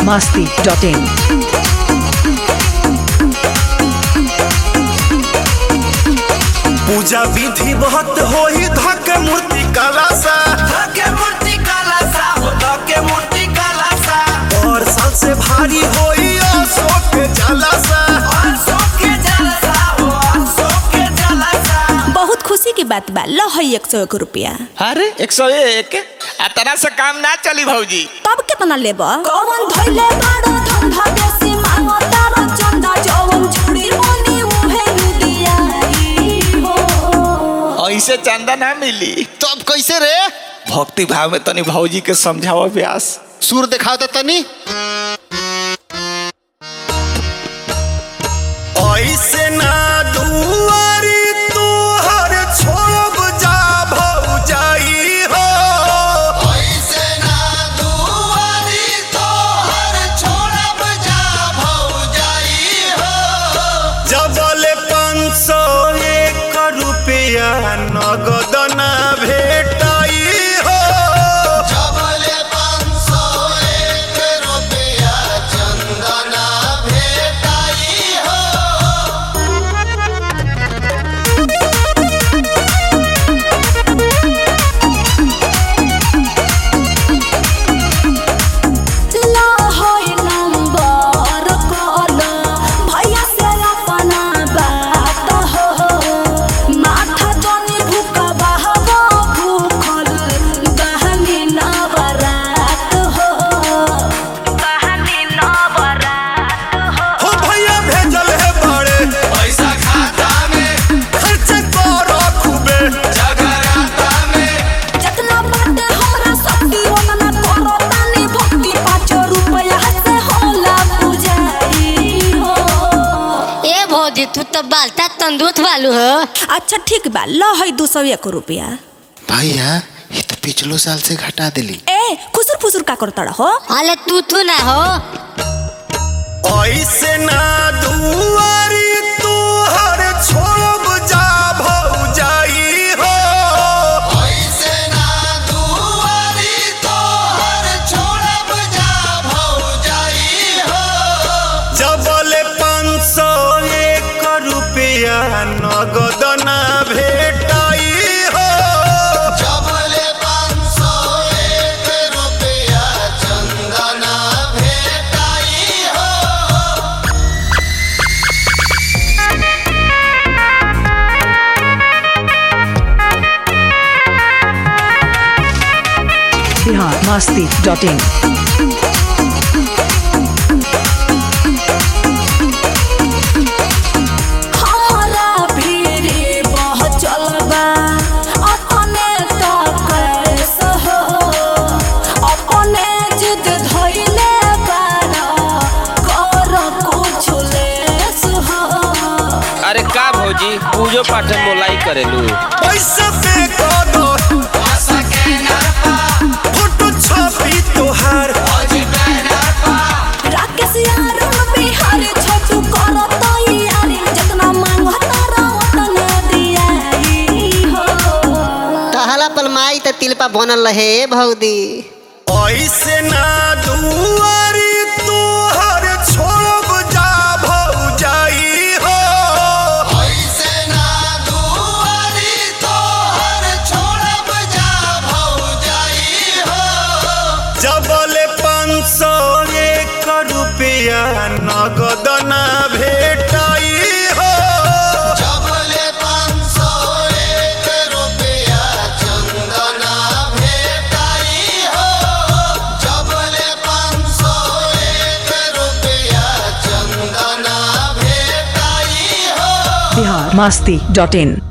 masti.in. पूजा विधि बहुत होई धके मूर्ति कला सा धके मूर्ति काला सा हो धके मूर्ति काला सा और सबसे भारी होई अशोक के जला सा और सोके जलसा हो और सोके जलसा बहुत खुशी की बात बा लो है एक सौ एक रुपया अरे एक सौ एक आ तरह से काम ना चली भौजी तब कितना लेब कौन धइले बाड़ो धंधा बेसी मांगो तारो चंदा जवन छुड़ी मोनी उहे लुदियाई हो ऐसे चंदा ना मिली तब कैसे रे भक्ति भाव में तनी भौजी के समझावा व्यास सुर दिखाओ तो तनी ऐसे ना दुआरी तू हर छोड़ब जा भौजाई हो ऐसे ना दुआरी तो हर छोड़ब जा भौजाई हो जबल पाँच सौ एक रुपया नगद ना भेटाई हो जबले पाँच सौ एक रुपया चंदना भेटाई हो ला होय नंबर कॉल भैया से अपना बात हो माथा जनी भूखा बहबो भूखल बहनी नवरात हो बहनी नवरात हो हो भैया भेजल है बड़े पैसा खाता में खर्च करो खूबे जगराता में जितना बाटे हमरा शक्ति ओतना करो तानी भक्ति पाँच रुपया से होला पुजारी हो ए भौजी तू तो बालता तंदुरुस्त वालू हो अच्छा ठीक बा लो है दो सौ एक रुपया भैया ये तो पिछलो साल से घटा दिली ए खुसुर फुसुर का करता हो अले तू तू ना हो ऐसे ना दुआरी तू हर छोड़ब जा भौजाई हो ऐसे ना दुआरी तो हर छोड़ब जा भौजाई हो जबल पाँच सौ एक रुपया नगद ना भेटाई हो जबले पाँच सौ एक रुपया चंदना भेटाई हो Bihar masti.in. हमारा भीरी बहुत चलबा अपने तो कैसे हो अपने जिद धइले बाड़ा कर कुछ लेस हो अरे का भौजी पूजो पाठ मोलाई करेलू पैसा पे दो आशा के नरपा फोटो छपी तोहार भौजी बैनर पा राकेश यार बिहार छोटू करो तैयारी जितना मांगो तारा उतना दियाई हो कहला पलमाई तो तिलपा बनल रहे भौदी ऐसे ना दुआरी तू हर छोड़ब जा भौजाई हो ऐसे ना दुआरी तो हर छोड़ब जा भौजाई हो जबल पाँच सौ एक रुपया नगद ना भेटाई हो जबले पाँच सौ एक रुपया चंदना भेटाई हो जबले पाँच सौ एक रुपया चंदना भेटाई हो Bihar masti.in.